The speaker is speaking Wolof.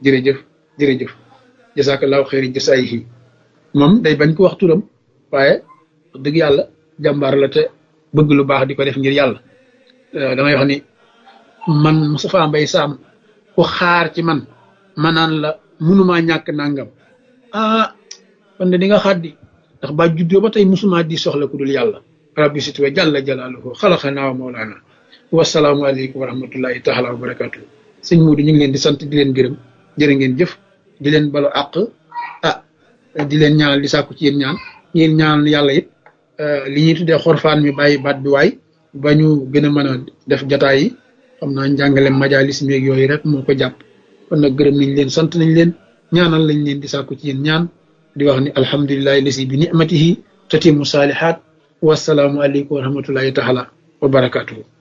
jërëjëf jërëjëf jasakallahu xeeri jasaayihi moom day bañ ko wax turam waaye dëgg yàlla jàmbaar la te bëgg lu baax di ko def ngir yàlla damay wax ni man Moustapha Mbaye Sam ku xaar ci man ma naan la munumaa ñàkk nangam ah kon de di nga xaddi ndax ba juddoo ba tey musuma di soxla ku dul yàlla rabbi situwa jàlla jalaaluhu xalaxanaa wa mawlaana wasalaamu aleykum wa rahmatullahi taala wa barakatuh sëñ Muudu ñu ngi leen di sant di leen gërëm jërë ngeen jëf di leen balu àq ah di leen ñaanal di sàkku ci yéen ñaan yéen ñaanal yàlla it li ñuy tuddee xorfaan mi bàyyi baat bi waay ba ñu gën a mën a def jataay yi xam naa njàngale majalis meeg yooyu rek moo ko jàpp kon nag gërëm nañ leen sant nañ leen ñaanal lañ leen di sàkku ci yéen ñaan di wax ni alhamdulilahi lasi bi nicmatihi tatimu saalihaat wasalaamu aleykum wa rahmatullahi taala wa barakatuhu